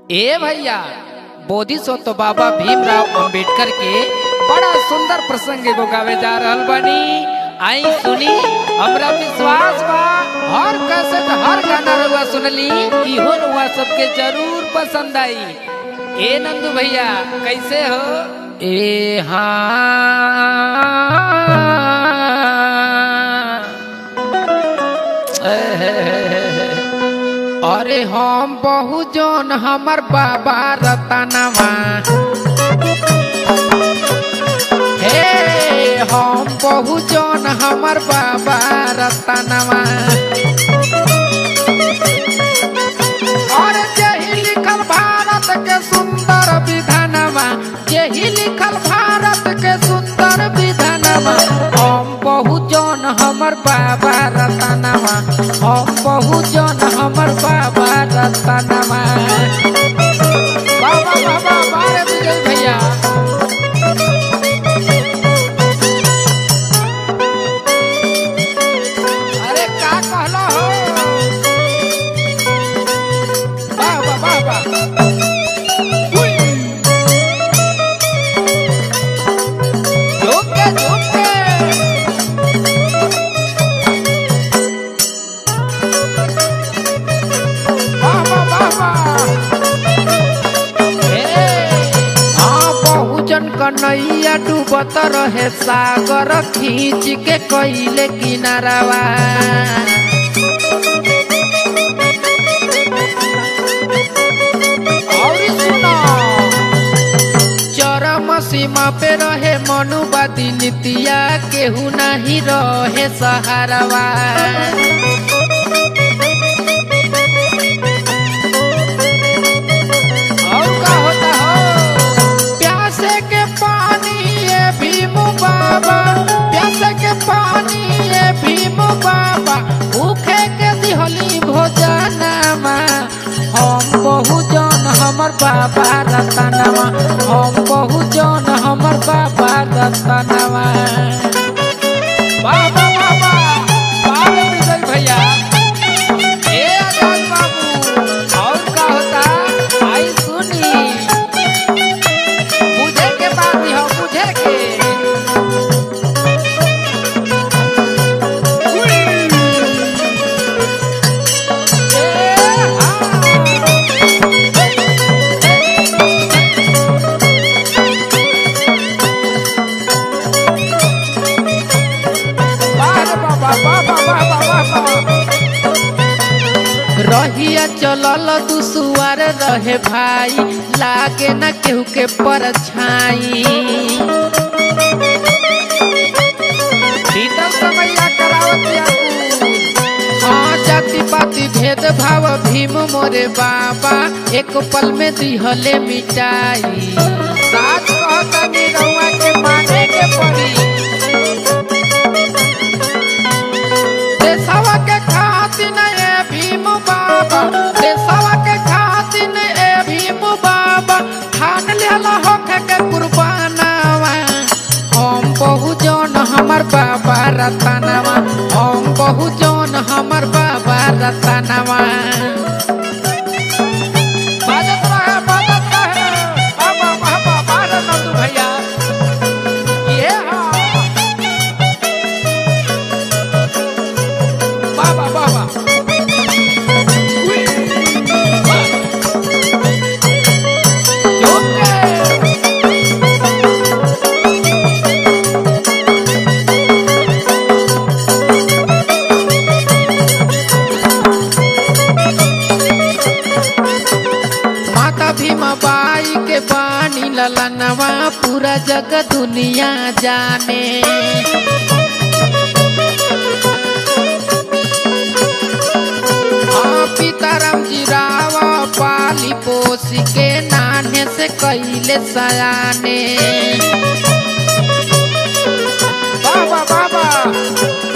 ए भैया बोधिसत्व बाबा भीमराव अंबेडकर के बड़ा सुंदर प्रसंग एगो गावे जा रहल बानी आई सुनी हमरा विश्वास बा हर कैसेट हर गाना रुआ सुनली इहो रुआ सबके जरूर पसंद आई ए नंदू भैया कैसे हो ए हाँ अरे हम बहु जन हमर बाबा रतनवा हे हम बहु जन हमर बाबा रतनवा और जेहि लिखल भारत के सुंदर विधानवा जेहि लिखल भारत के सुंदर विधानवा हम बहु जन हमर बाबा रतनवा हम बहु जन हमर बाबा रतनवा बाबा बाबा बारे विजय भैया अरे का कहलो हो बाबा बाबा हुई झोंके झोंके बाबा बाबा हे हाँ बहुजन कन्हैया डूबत रहे सागर खींच के कैले किनारवा और सुनो चरम सीमा पे रहे मनुवादी नीतिया केहू नहीं रहे सहारवा और का होता हो प्यासे के पानी ये भीम बाबा प्यासे के पानी ये भीम बाबा भूखे के दिहली भोजनमा हम बहु जन हमर बाबा रतनवा हम बहु जन हमर बाबा रतनवा बाबा बाबा बाबा विजय भैया ए आजाद बाबू और का होता आई सुनी बुझे के बात ही हो बुझे के ए, हाँ। बाबा बाबा बाबा बाबा रहिया चलल दुसुआर रहे भाई लागे न केहू के परछाई भीतर समैया करावतिया हाँ जाति पाति भेद भाव भीम मोरे बाबा एक पल में दिहले मिटाई साच कहतनी रउआ के माने के पड़ी देशवा के खातिर ए भीम बाबा देशवा के खातिर ए भीम बाबा ठान लेला होखे के कुर्बानवा हम बहु जन हमर बाबा रतनवा हम बहु जन हमर बाबा रतनवा बाजत रहे बाजत रहे बाबा बाबा बाजत नंदू भैया ये हाँ बाबा बाबा माता भीमा बाई के पानी ललनवा पूरा जग दुनिया जाने हाँ, सीताराम जी रावा पाली पोसी के नाने से कैले सयाने बाबा बाबा